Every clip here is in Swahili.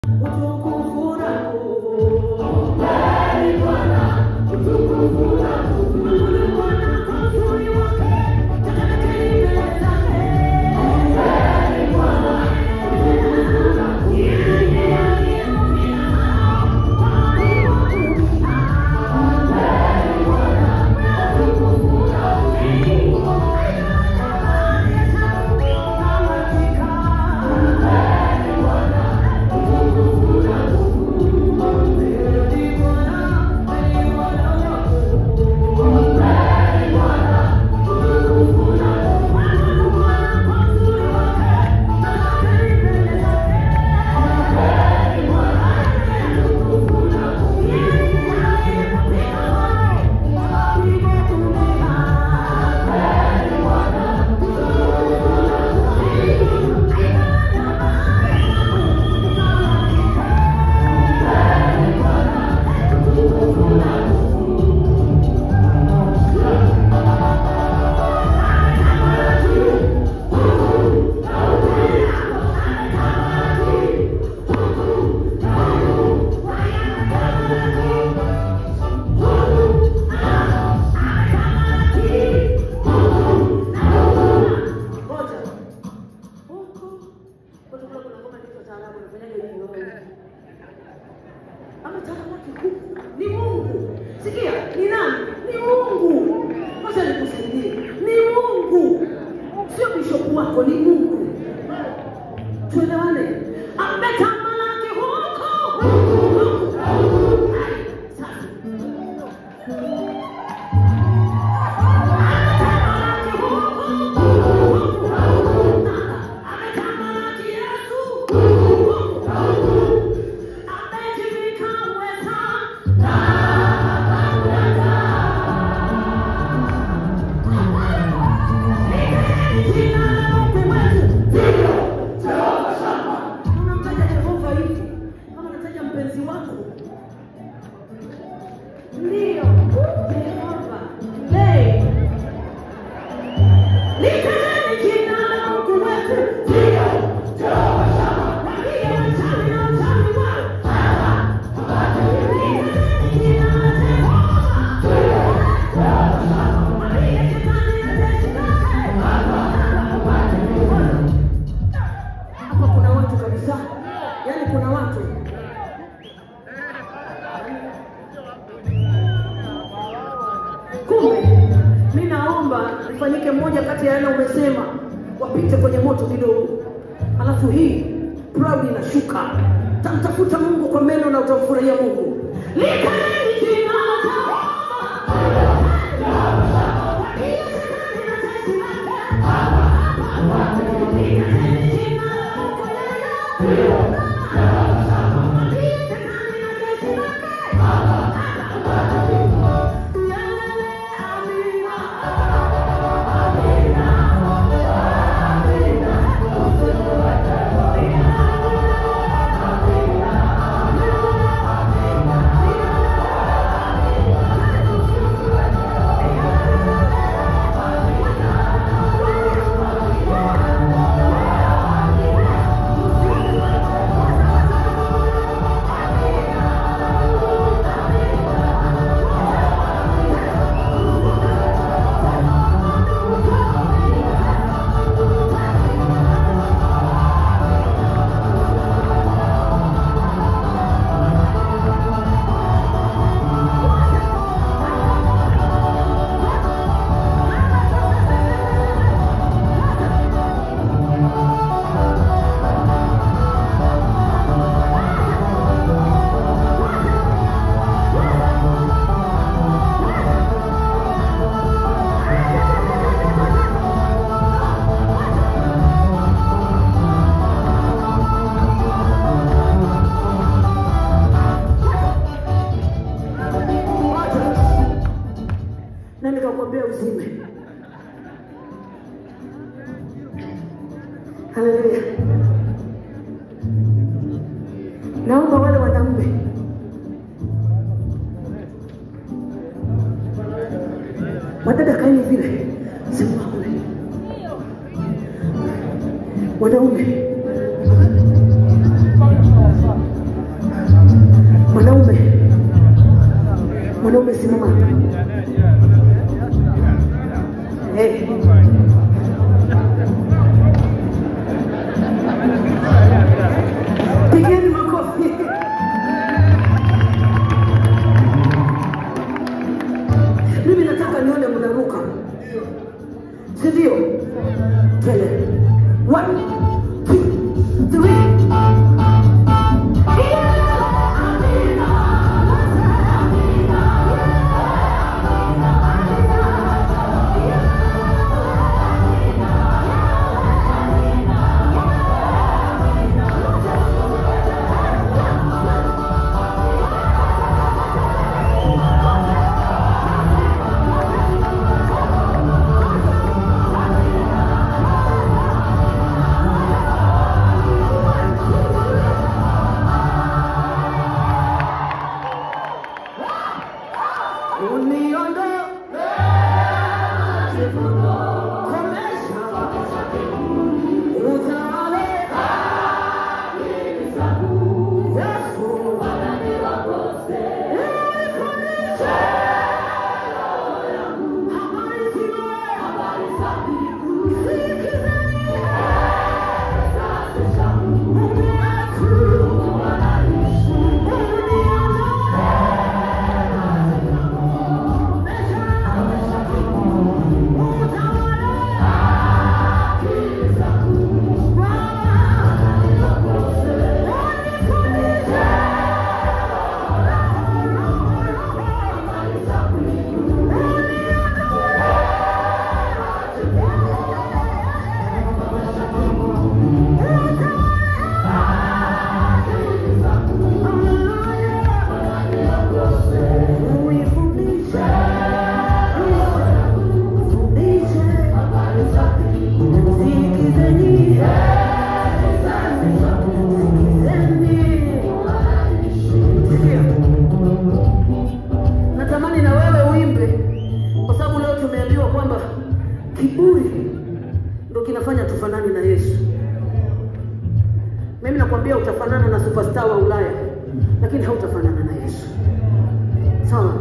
Ni Mungu. Sikia, ni nani? Ni Mungu. Wacha nikusaidie. Ni Mungu. Sio bishop wako, ni Mungu. Tuelewane. Ametamalaki huko. Sasa. Ametamalaki huko. Ametamalaki Yesu. Amejivika uweza. Unamtaja Yehova hivi kama unataja mpenzi wako. Ndio Yehova. Hey. Litajeni jina la Mungu wetu. Ndio Jehova Shama. Wapiga wachawi na wachawi wao. Litajeni jina la Jehova. Wapiga shetani na jeshi lake. Hapa kuna watu kabisa, yaani kuna watu kumbe. Mi naomba ifanyike moja kati ya yale umesema, wapite kwenye moto kidogo, alafu hii proud inashuka. Tamtafuta Mungu kwa meno na utamfurahia Mungu. Likaneni jina la Jehova. Wapiga shetani na jeshi lake. Likaneni jina la Mungu yeye. na nikakwambia uzime. Haleluya! Naomba wale wanaume wadada kaeni vile, simama kule. Wanaume umesimama hapa. Eh. Pigeni makofi. Mimi nataka nione mnaruka, si ndio? Twende. One, two, three. Uniondoe komesha utawale Yesu unifundishe habari zile sikizeni Mungu wetu uniondoe Natamani na wewe uimbe, kwa sababu leo tumeambiwa kwamba kiburi ndo kinafanya tufanane na Yesu. Mimi nakwambia utafanana na superstar wa Ulaya, lakini hautafanana na Yesu. Sawa?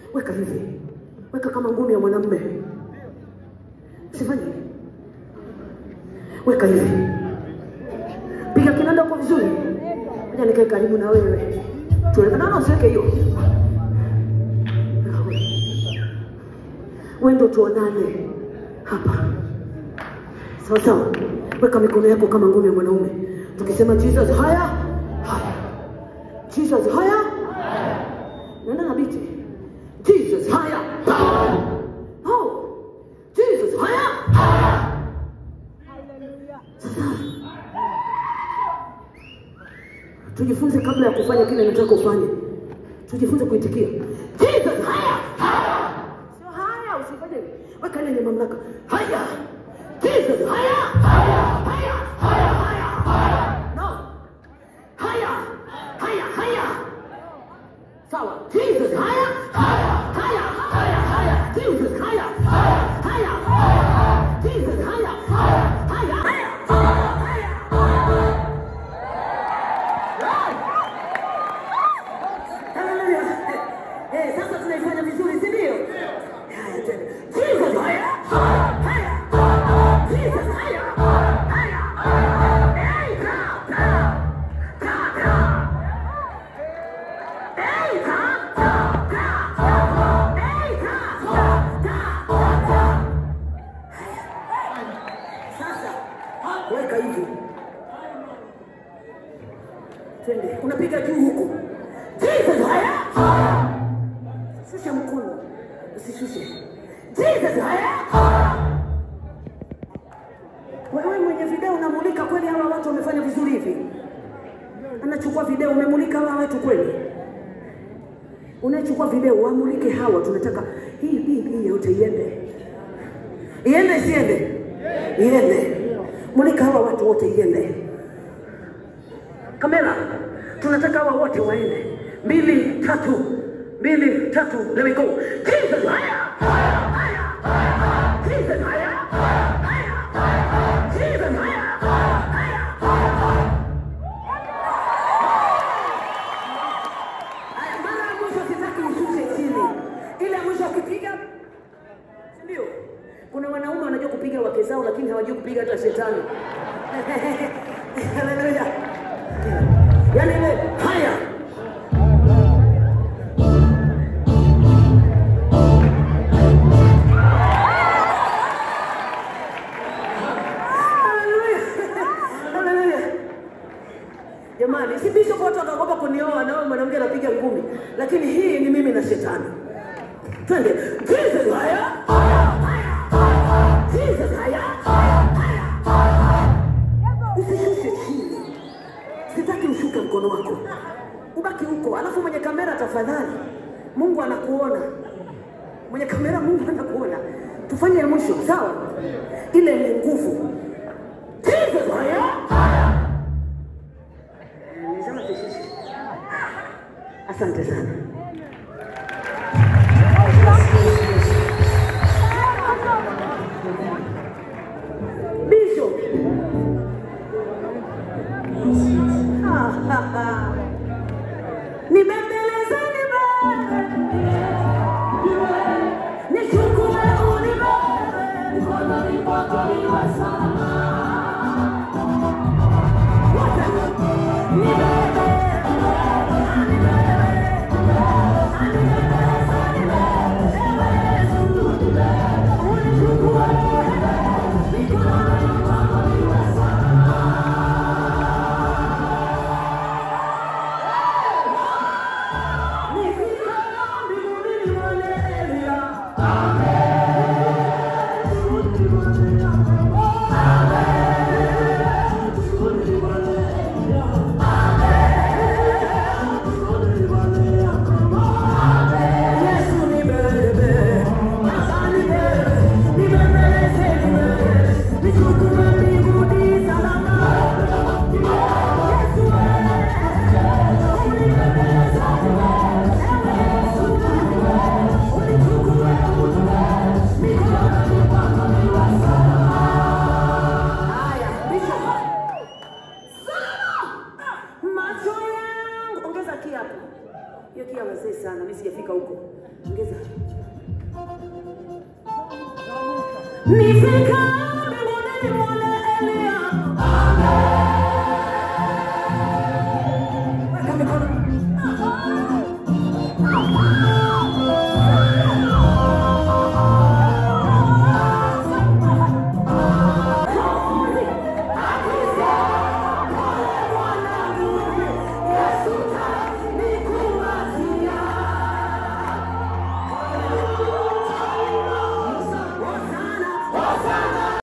weka hivi, weka kama ngumi ya mwanamume, usifanye hivi. weka hivi, piga kinanda huko vizuri. Ngoja nikae karibu na wewe, tuonekana, usiweke hiyo wewe ndo tuonane hapa sawa sawa. Weka mikono yako kama ngumi ya mwanaume, tukisema Jesus haya haya, Jesus haya nenda na biti, Jesus haya oh, Jesus haya Sasa tujifunze kabla ya kufanya kile nataka ufanye, tujifunze kuitikia Jesus haya Sio haya, usifanye. Weka ile yenye mamlaka. Haya. Jesus, haya. Haya, haya, haya, haya. No. Haya. Haya, haya. Sawa. Jesus, haya. Haya, haya, haya, haya. Jesus, haya. Haya, haya, haya. Jesus, haya. Haya, haya, haya. Haleluya. Eh, sasa tunaifanya vizuri, si ndio? Haya tena. Jesus haya. Haya. Jesus haya. Haya. Hey, ka, ka. Ka, ka. Hey, ka, ka, ka. Hey, ka, ka, ka, ka. Haya. Sasa weka hivi. Twende. Unapiga juu huku. Jesus haya. Shusha mkono, usishushe. Jesus, haya! Wewe mwenye video unamulika kweli, hawa watu wamefanya vizuri hivi? Anachukua video, umemulika hawa watu kweli? Unachukua video, wamulike hawa, tunataka hii hii hii yote iende, iende, isiende? Iende. Mulika hawa watu wote, iende. Kamera, tunataka hawa wote waende. Mbili, tatu, mbili, tatu, let me go. Jesus, haya, haya, haya, haya. Jesus, haya, haya, haya. Jesus, haya, haya, haya. Haya, mara ya mwisho sitaki ushushe chini. Ile ya mwisho ukipiga, si ndio? Kuna wanaume wanajua kupiga wake zao lakini hawajui kupiga hata shetani. Haleluya. Yaani ile haya Haleluya. Haleluya. Jamani, si bishop watu wakaogopa kunioa na wewe mwanamke anapiga ngumi, lakini hii ni mimi na shetani. Twende. Jesus haya. Jesus haya. Usishushe chini. Sitaki ushuke mkono wako. Ubaki huko. Alafu mwenye kamera tafadhali. Mungu anakuona. Mwenye kamera Mungu anakuona. Tufanye ya mwisho, sawa? Ile ni nguvu. Jesus haya. Nisema tushushe. Asante sana. Bishop. Ah, ah, ah. Nibembeleze nibebe. Nichukue unibebe. Mkononi mwako niwe salama. Wote. Nibebe. Haya, Bishop. Macho yangu ongeza kia hapo. Hiyo kia wazee sana, mimi sijafika huko. ongeza. Nifike